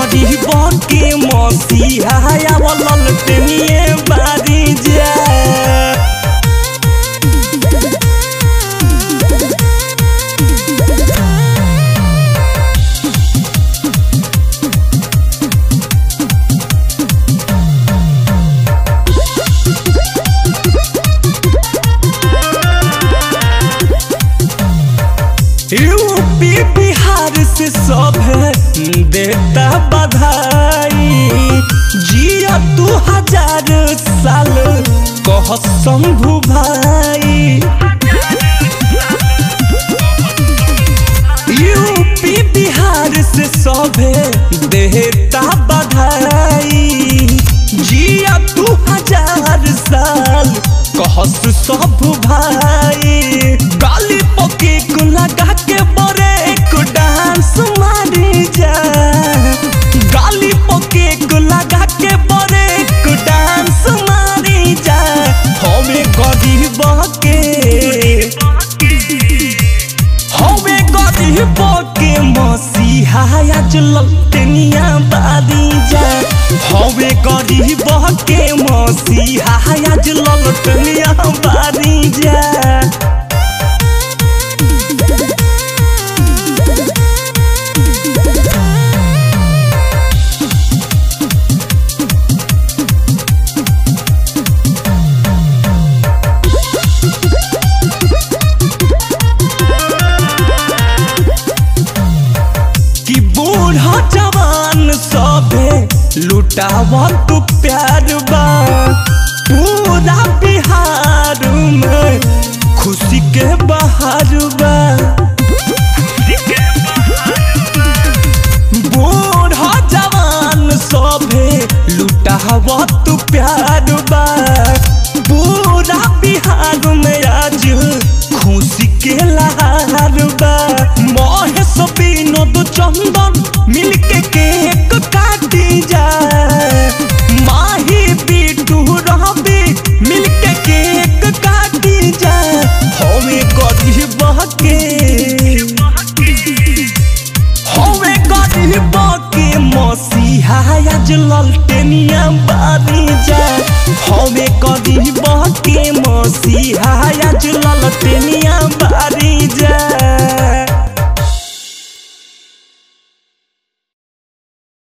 गरीब के मसीहा आवल टेनिए बारी जा यूपी बिहार से सब देता बधाई जिया तू हजार साल कह शंभु भाई यूपी बिहार से सभे देता बधाई जिया तू हजार साल कहस सब भाई गाली पके को लगा के बरे एक डांस मारी जा गाली पके को लगा के बरे एक डांस मारी जा हमें गरीब के हवे गरीब के मसीहा आज ललटनिया बादी जा हवे गरीब के मसीहा आज ललटनिया बादी जा कि बूढ़ा जवान सबे लुटावा तू प्यार बा पूरा बिहार में खुशी के बहार बा बूढ़ा जवान सबे लुटावा तू प्यार बा पूरा बिहार में आज खुशी के लहार बा महेश विनोद चंदन मिलके केक काटी जा माही बिटू रहबी मिलके केक काटी जा हमें गरीब के हमें गरीब के मसीहा आज ललटेनिया बारी जा